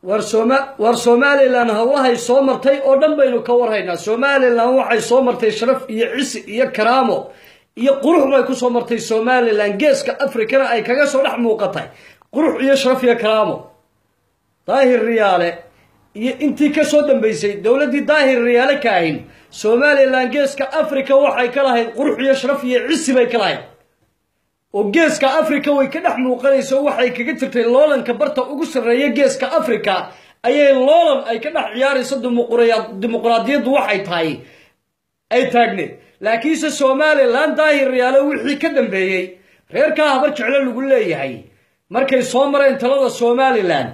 war soma war somalilan howlahay soo martay oo dhan baynu ka warhaynaa somalilan waxay soo martay sharaf iyo cisi iyo karaamo iyo qurux bay ku soo martay somalilan geeska afrikana ay kaga soo dhex muuqatay qurux iyo sharaf iyo karaamo daahir riyaale iyo intii ka soo dambaysay dowladdii daahir riyaale ka ahin somalilan geeska africa waxay ka lahayd qurux iyo sharaf iyo cisi bay ka lahayd oo geeska africa way ka dhex muuqanayso waxay kaga jirtay loolanka barta ugu sarreeya geeska africa ayay loolan ay ka dhex ciyaarayso dimuqraadiyaddu waxay tahay ay taagneed laakiinse somalilan daahir riyaale wixii ka dambeeyey reerkaa habar jeclo lagu leeyahay markay soo mareen talada somalilan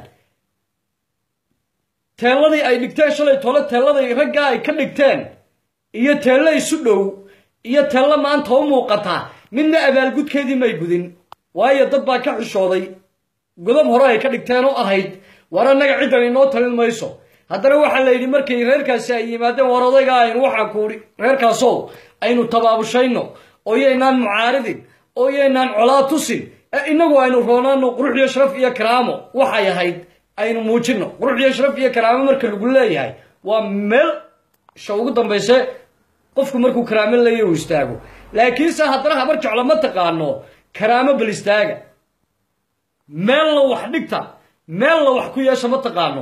teelladii ay dhigteen shalay tole teelladay raggaa ay ka dhigteen iyo teello isu dhow iyo teello maanta u muuqata midna abaalgudkeedii may gudin waayo dad baa ka xishooday godob hore ay ka dhigteen oo ahayd war annaga ciddan inoo talin mayso haddana waxaa la yidhi markay reerkaasi ay yimaadeen war odayga aynu waxaan ku idhi reerkaasow aynu tabaabushayno oo yaynaan mucaaridin oo yaynaan colaa tusin ee innagu aynu roonaano qurux iyo sharaf iyo karaamo waxay ahayd aynu muujinno qurux iyo sharaf iyo karaamo marka lagu leeyahay waa meel sha ugu dambayse qofku markuu karaamo leeya uu istaago laakiinse haddana habar jeclo ma taqaano karaamo bal istaaga meelna wax dhigta meelna wax ku yeesha ma taqaano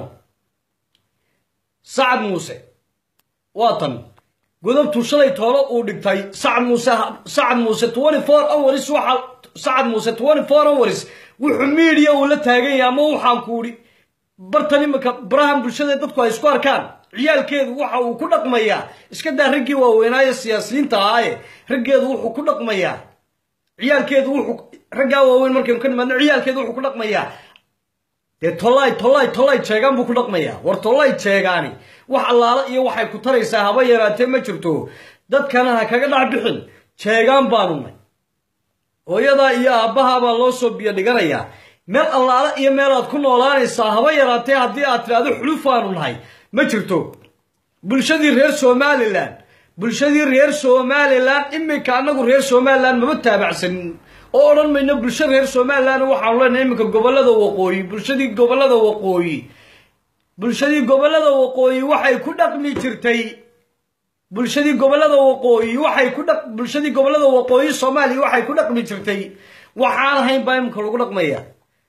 sacad muuse waa tan godobtuu shalay toolo uu dhigtay sacad muuse sacad muuse twenty four hours waxa sacad muuse twenty four hours wuxuu miidiya uu la taagan yahay ama waxaan ku idhi bartan iminka barahan bulshada dadku ay isku arkaan ciyaalkeedu waxa uu ku dhaqmayaa iska daa raggii waaweynaaye siyaasiyiinta ahaaye raggeedu wuxuu ku dhaqmayaa ciyaalkeedu wuxuu raggaa waaweyn markaynu ka nimaadno ciyaalkeedu wuxuu ku dhaqmayaa dee tollaay tollaay tollaay jeegaan buu ku dhaqmayaa war tollaay jeegaani wax allaala iyo waxay ku taraysaa haba yaraatee ma jirto dadkana ha kaga dhac bixin jeegaan baanu nay hooyadaa iyo aabbahaa baa loo soo biyo dhiganayaa meel allaala iyo meelaad ku noolaanaysaa haba yaraatee haddii aad tidhaahdo xulufaanu nahay ma jirto bulshadii reer somalilan bulshadii reer somalilan iminka annagu reer somalilan maba taabacsanin oo odhan mayno bulsho reer somalilan waxaanu leenahay iminka gobollada waqooyi bulshadii gobollada waqooyi bulshadii gobollada waqooyi waxay ku dhaqmi jirtay bulshadii gobollada waqooyi waxay ku dhaq bulshadii gobollada waqooyi soomaaliya waxay ku dhaqmi jirtay waxaan ahayn baa iminka lagu dhaqmaya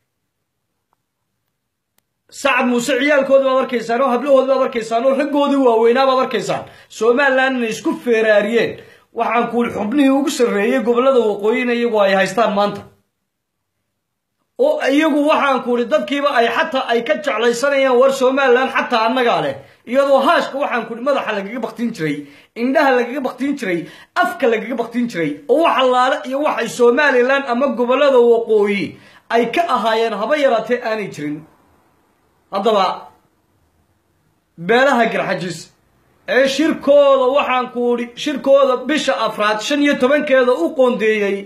sacad muuse ciyaalkoodi baad arkaysaan oo hablahoodi baad arkaysaan oo raggoodii waaweynaa baad arkaysaan somalilan inay isku feeraariyeen waxaan kuuli xubnihii ugu sarreeyey gobollada waqooyina iyagu ay haystaan maanta oo iyagu waxaan kuuli dadkiiba ay xataa ay ka jeclaysanayaan war somalilan xataa annagaa leh iyadoo haashka waxaan kuuli madaxa lagaga baktin jiray indhaha lagaga baktin jiray afka lagaga baktin jiray oo wax allaale iyo waxay somalilan ama gobollada waqooyi ay ka ahaayeen haba yaraatee aanay jirin haddaba beelaha garxajis ee shirkooda waxaan ku idhi shirkooda bisha afraad shan iyo tobankeeda u qoondeeyey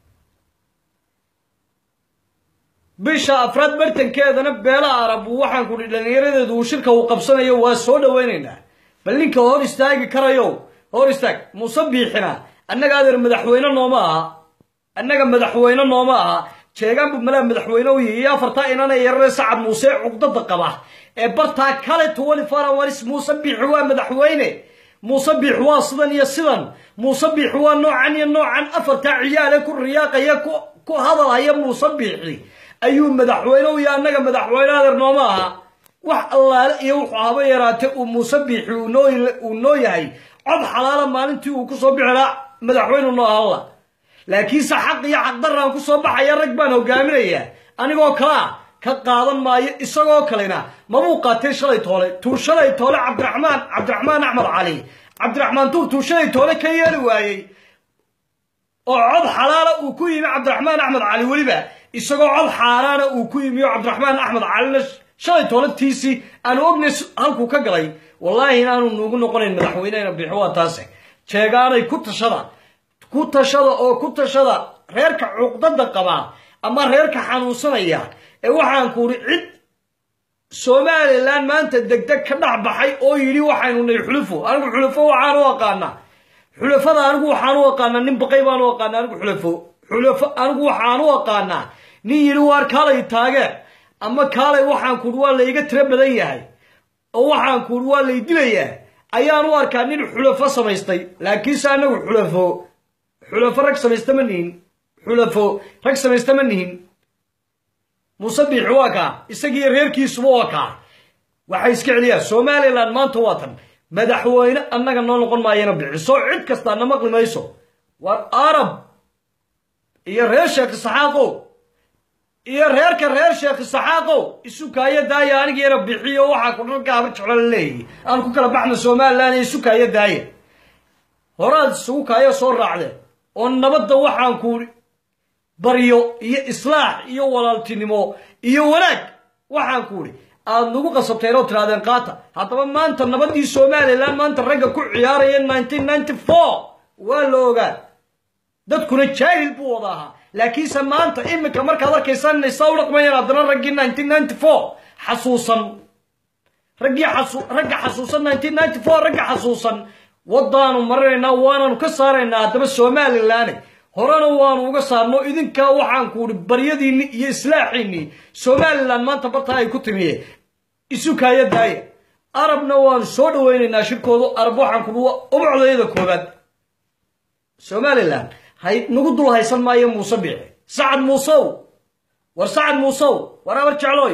bisha afraad bartankeedana beelaha arabu waxaan ku idhi dhallinyaradeedu uu shirka uu qabsanayo waa soo dhowaynaynaa bal ninka hor istaagi karayo hor istaag muuse biixina annaga adeer madaxweyne nooma aha annaga madaxweyne nooma aha jeegaan buu malaa madaxweyne u yihi iyo afartaa inana yarare sacad muuse cuqdada qaba ee bartaa kale twenty four hours muuse biixi waa madaxweyne muuse biixi waa sidan iyo sidan muuse biixi waa noocan iyo noocan afartaa ciyaale ku riyaaqaya ku hadalhaya muuse biixi ayuu madaxweyne u yahay annaga madaxweyne adeer nooma aha wax allaale iyo wuxuu haba yaraatee uu muuse biixi uu noo yahay cod xalaala maalintii uu kusoo bixi lahaa madaxweynu noo ahalla laakiinse xaq iyo xaqdaraan ku soo baxaya rag baan hogaaminayaa anigoo kalea ka qaadan maayo isagoo kalena mabuu qaatay shalay toole tuu shalay toole cabdiraxmaan cabdiraxmaan axmed cali cabdiraxmaan tuur tuu shalay toole ka yeeli waayey oo cod xalaala uu ku yimi cabdiraxmaan axmed cali weliba isagoo cod xaaraana uu ku yimi oo cabdiraxmaan axmed calina shalay toole tiisii aanu ognay halkuu ka galay wallaahi inaanu nuugu noqonayn madaxweynehena bixi waa taase jeegaanay ku tashada ku tashada oo ku tashada reerka cuqdada qabaa ama reerka xanuunsanaya ee waxaan ku idhi cid somalilan maanta degdeg ka dhex baxay oo yidhi waxaynu nahay xulufo anigu xulufo waxaan u aqaanaa xulafada anigu waxaan u aqaanaa nin baqay baan u aqaanaa anigu xulafo xulafo anigu waxaan u aqaanaa nin yidhi waar kaalay taageen ama kaalay waxaan kuuri waa layga tiro badan yahay oo waxaan kuuri waa lay dilayaa ayaan u arkaa nin xulafo samaystay laakiinse anagu xulafo xulafo rag samaysta ma nihin xulafo rag samaysta ma nihin muuse biixi waa kaa isagiiyo reerkiisuba waa kaa waxay iska celiyaan somalilan maanta waa tan madaxweyne annaga noo noqon maayana bixiso cid kastaa na maqli mayso war arab iyo reer sheekh isaxaaqow iyo reerka reer sheekh isaxaaqow isu kaayo daaya anigiina bixiyo waxaa ku dhalka haba jeclo la leeyahy aan ku kala baxna somalilan iyo isu kaayo daaya horaad isugu kaayo soo raacdeen oo nabadda waxaan ku baryo iyo islaax iyo walaaltinimo iyo wanaag waxaan ku idhi aad nagu qasabteen oo tidhahdeen qaata haddaba maanta nabaddii somalilan maanta ragga ku ciyaaraya nineteen ninety four waa la ogaa dadkuna jaahil buu wada ahaa laakiinse maanta iminka markaad arkaysaan inay saa u dhaqmayaan haddana raggii nineteen ninety four xasuusan raggii xasu ragga xasuusan nineteen ninety four ragga xasuusan waddaanu marinaynaa waanaanu ka saaraynaa haddaba somalilan horena waanu uga saarno idinkaa waxaan ku idhi baryadiinni iyo islaaxiinnii somalilan maanta bartaa ay ku timiye isu kaaya daaya arabna waanu soo dhawaynaynaa shirkoodu arab waxaan ku dhi ubacdayada koobaad somalilan hay nagu dul haysan maayo muuse biici sacad muusow war sacad muusow war abar jeclooy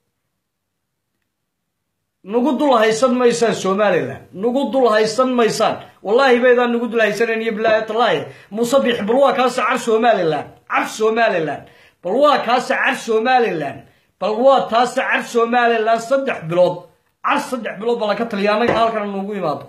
nagu dul haysan maysaan somalilan nagu dul haysan maysaan wallaahi baydaan nagu dul haysanayn iyo bilaahi tallaahi muuse biixi bal waa kaase car somalilan car somalilan bal waa kaase car somalilan bal waa taase car somalilan saddex bilood car saddex bilood bala ka taliya annaga halkana nuugu imaado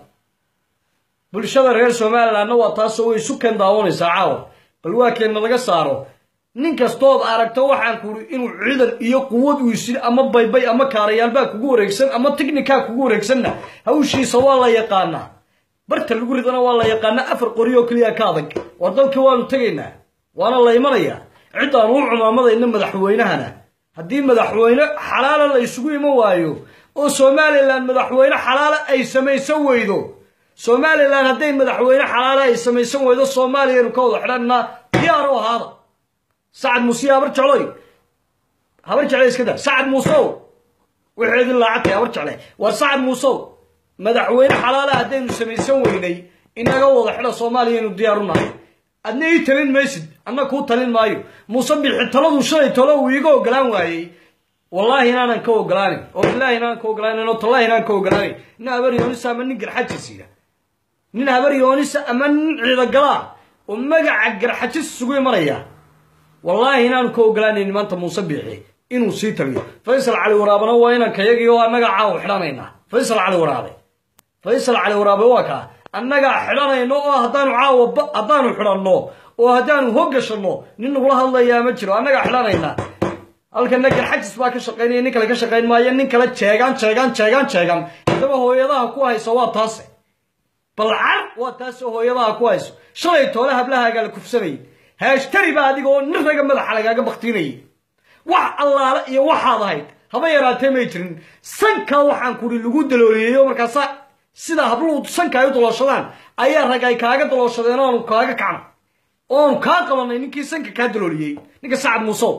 bulshada reer somalilanna waa taasoo way isu keen daawanaysaa caawa bal waa keenna laga saaro nin kastood aragto waxaan kuuri inuu ciidan iyo quwad uu isin ama baybay ama kaarayaalbaa kugu wareegsan ama tignikaa kugu wareegsanna hawshiisa waa la yaqaanaa barta lagu ridana waa la yaqaanaa afar qori oo keliya ka adag war dalkii waanu tegaynaa waana la imanayaa ciddaan u cumaamadayna madaxweynahana haddii madaxweyne xalaala la isugu iman waayo oo somalilan madaxweyne xalaala ay samaysan weydo somalilan hadday madaxweyne xalaala ay samaysan weydo soomaaliyanu ka wada xidhanaa diyaar u ahaada sacad muuse habar jecloy habar jecle iska da sacad muusow waxeedin laacagtay habar jecle war sacad muusow madaxweyne xalaala haddaynu samaysan weynay inaga wada xidha soomaaliyanu diyaar u nahay adna ii talin maysid anna kuu talin maayo muuse bixi taladu shalay tolo uu iiga ogolaan waayey wallaahi inaanan ka ogolaanin oo bilaahi inaanan ka ogolaanin oo tallahi inaanan ka ogolaanin nin habar yoonisa ama nin garxajisiya nin habar yoonisa ama nin ciidagalaa oo magaca garxajis isugu imanaya wallaahi inaanu ka ogolaanaynin maanta muuse biixi inuu sii taliyo faysal cali waraabena waa inaan kayagii oo annaga caawa xidhanaynaa faysal cali waraabe faysal cali waraabe waa kaa annagaa xidhanayno oo haddaanu caawa haddaanu xidhanno oo haddaanu hoggashanno nin nagula hadlayaa ma jiro annagaa xidhanaynaa halkana garxajis baa ka shaqaynaya nin kale ka shaqayn maayo nin kale jeegaan jeegaan jeegaan jeegaan haddaba hooyadaha ku hayso waa taase balcar waa taase hooyadaha ku hayso shalay toole hablahaagaa la kufsanayay haashtari baa adiga oo nin raga madaxa lagaaga baktiinayay wax allaale iyo waxaad ahayd haba yaraatee may jirin sankaa waxaan kuri lagu dalooliyeeyo markaasa sida habluhu sanka ay u dalooshadaan ayaa rag ay kaaga dalooshadeen oonu kaaga kacno oonu kaa qabanay ninkii sanka kaa dalooliyey ninka sacad muusow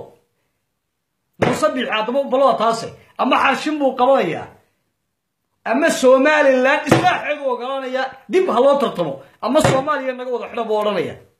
muuse biixi haddaba balada taase ama xarshin buu qabanayaa ama somalilan islaaxeedu ogolanaya dib ha loo tartamo ama soomaaliya naga wada xidha buu odhanaya